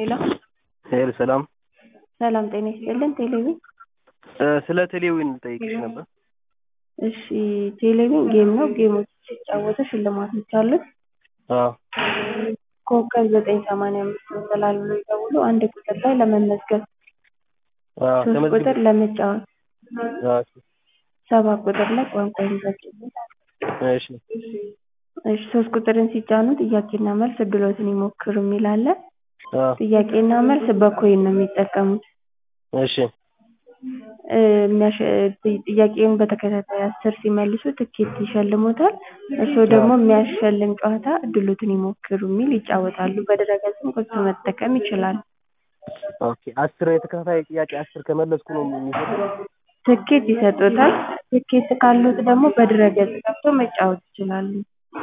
ሄሎ ሄሎ ሰላም ሰላም ጤና ይስጥልን ቴሌቪዥን ስለ ቴሌዊን ልጠይቅሽ ነበር። እሺ ቴሌቪዥን ጌም ነው ጌሞች ሲጫወቱ ሽልማቶች አሉት አዎ ኮከብ ዘጠኝ ሰማንያ አምስት መሰላል ብሎ ይደውሉ አንድ ቁጥር ላይ ለመመዝገብ አዎ ሶስት ተመዝግቤ ቁጥር ለመጫወት አዎ ሰባት ቁጥር ላይ ቋንቋ ይመዘግቡት እሺ እሺ ሶስት ቁጥርን ሲጫኑ ጥያቄና መልስ እድሎትን ይሞክሩ የሚል አለ አዎ ጥያቄና መልስ በኮይን ነው የሚጠቀሙት እሺ እ የሚያሸ- ጥያቄውን በተከታታይ አስር ሲመልሱ ትኬት ይሸልሞታል እርስዎ ደግሞ የሚያሸልም ጨዋታ እድሎትን ይሞክሩ የሚል ይጫወታሉ በድረ-ገጽም ገብቶ መጠቀም ይችላሉ ኦኬ አስር የተከታታይ ጥያቄ አስር ከመለስኩ ነው የሚሰጠው ትኬት ይሰጡታል ትኬት ካሎት ደግሞ በድረ-ገጽ ገብተው መጫወት ይችላሉ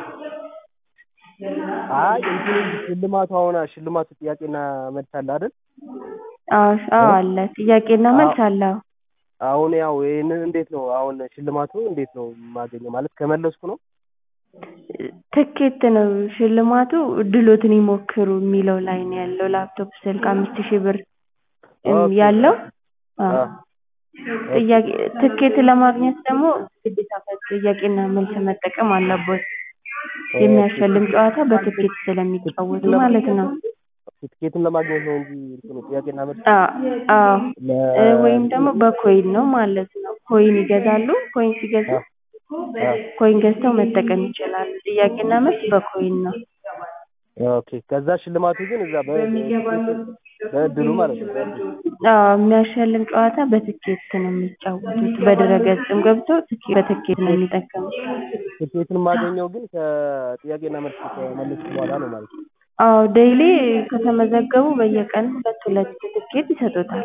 አይ እንትኑ ሽልማቱ አሁን ሽልማቱ ጥያቄና መልስ አለ አይደል አዎ አዎ አለ ጥያቄና መልስ አለ አዎ አሁን ያው ይሄንን እንዴት ነው አሁን ሽልማቱ እንዴት ነው የማገኘው ማለት ከመለስኩ ነው ትኬት ነው ሽልማቱ እድሎትን ይሞክሩ የሚለው ላይ ነው ያለው ላፕቶፕ ስልክ አምስት ሺህ ብር ኦኬ። ያለው አዎ አዎ ጥያቄ ትኬት ለማግኘት ደግሞ ግዴታ ጥያቄና መልስ መጠቀም አለቦት የሚያሸልም ጨዋታ በትኬት ስለሚጫወቱ ማለት ነው ትኬቱን ለማግኘት ነው እንጂ እንትኑ ጥያቄና መልስ አዎ አዎ ለ- እ ወይም ደግሞ በኮይን ነው ማለት ነው ኮይን ይገዛሉ ኮይን ሲገዙ አዎ ኮይን ገዝተው መጠቀም ይችላሉ ጥያቄና መልስ በኮይን ነው ኦኬ ከዛ ሽልማቱ ግን እዛ በ- በእድሉ ማለት ነው በእድሉ አዎ የሚያሸልም ጨዋታ በትኬት ነው የሚጫወቱት በድረ-ገጽም ገብተው ትኬ- በትኬት ነው የሚጠቀሙት ትኬቱን የማገኘው ግን ከጥያቄና መልስ ከመለስኩ በኋላ ነው ማለት ነው አዎ ዴይሊ ከተመዘገቡ በየቀኑ ሁለት ሁለት ትኬት ይሰጡታል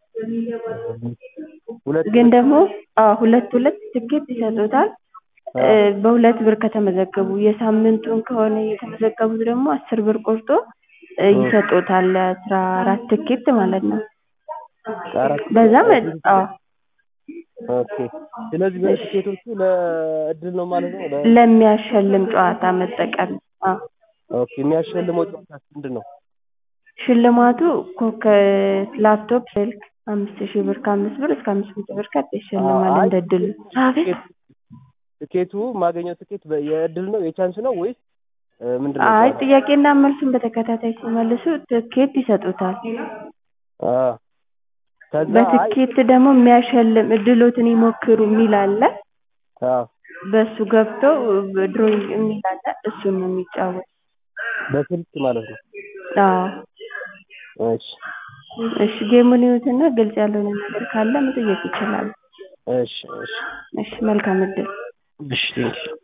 ሁለት ግን ደግሞ አዎ ሁለት ሁለት ትኬት ይሰጡታል እ በሁለት ብር ከተመዘገቡ የሳምንቱን ከሆነ የተመዘገቡት ደግሞ አስር ብር ቆርጦ እ ይሰጡታል አስራ አራት ትኬት ማለት ነው አራት በዛ መ አዎ ኦኬ ስለዚህ በዚህ ትኬቶቹ ለእድል ነው ማለት ነው ለ- ለሚያሸልም ጨዋታ መጠቀም አዎ ኦኬ የሚያሸልመው ጨዋታ ምንድን ነው ሽልማቱ ኮከ ላፕቶፕ ስልክ አምስት ሺህ ብር ከአምስት ብር እስከ አምስት መቶ ብር ካርድ ይሸልማል አይ እንደ እድሉ አቤት ትኬቱ የማገኘው ትኬት በ- የእድል ነው የቻንስ ነው ወይስ እ ምንድን ነው አይ ጨዋታው? ጥያቄና መልሱን በተከታታይ ሲመልሱ ትኬት ይሰጡታል አ ከዛ አይ በትኬት ደግሞ የሚያሸልም እድሎትን ይሞክሩ የሚል አለ አዎ በሱ ገብተው ድሮይንግ የሚል አለ እሱን ነው የሚጫወት በስልክ ማለት ነው አዎ እሺ እሺ ጌሙን ይዩትና ግልጽ ያልሆነ ነገር ካለ መጠየቅ ይችላሉ እሺ እሺ እሺ መልካም እድል እሺ ቴንኪው